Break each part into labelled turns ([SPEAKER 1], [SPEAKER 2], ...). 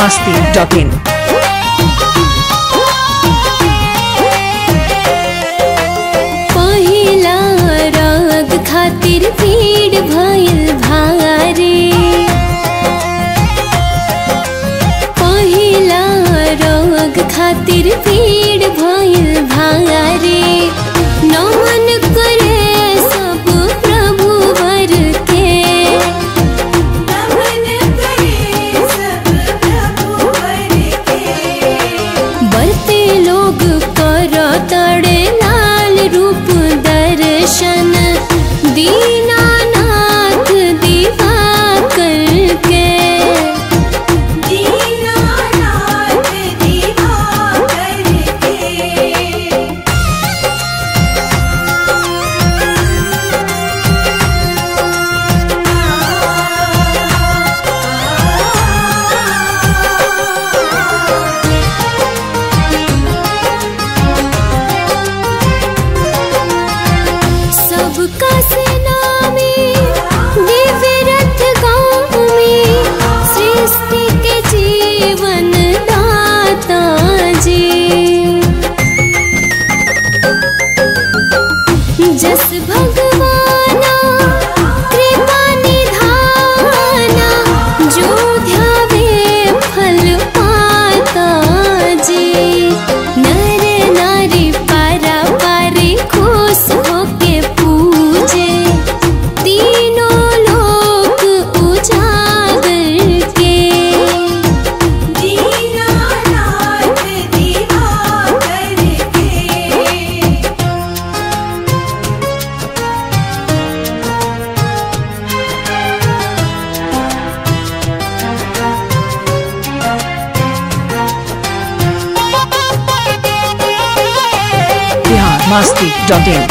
[SPEAKER 1] masti.in.
[SPEAKER 2] पहिला राग खातिर भीड़ भइल भारे पहिला राग खातिर भीड़ भइल भारे नमन करे सब प्रभु वर के
[SPEAKER 3] नमन करे सब प्रभु वर के
[SPEAKER 2] बढ़ते लोग कर तड़े लाल रूप दर्शन दीनानाथ दिवाकर के
[SPEAKER 3] दीनानाथ दिवाकर के
[SPEAKER 2] सबका सेनामी दिव्य रथ गाँव में सृष्टि के जीवन दाता जी जस भगवाना कृपा निधाना जो ध्यावे फल पाता जी नर नारी पारा पारी खुश होके पूजे तीनों लोक उजागर के
[SPEAKER 3] दीनानाथ दिवाकर के
[SPEAKER 1] Bihar masti.in.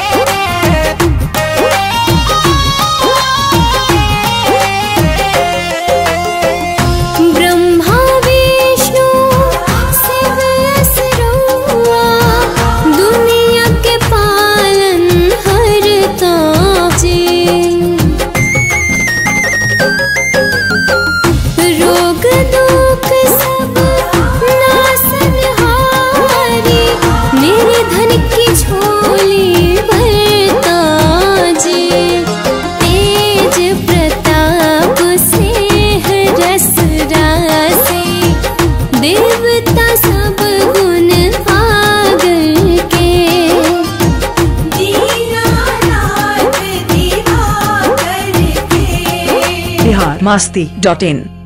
[SPEAKER 2] ब्रह्मा विष्णु शिव असुरौआ दुनिया के पालन हरता जी रोग दुख सब नासन हारी निर्धन की झोली भरता जी तेज प्रताप से रस रासे देवता सब गुण आगर के
[SPEAKER 3] दीनानाथ दिवाकर के
[SPEAKER 1] Bihar masti.in.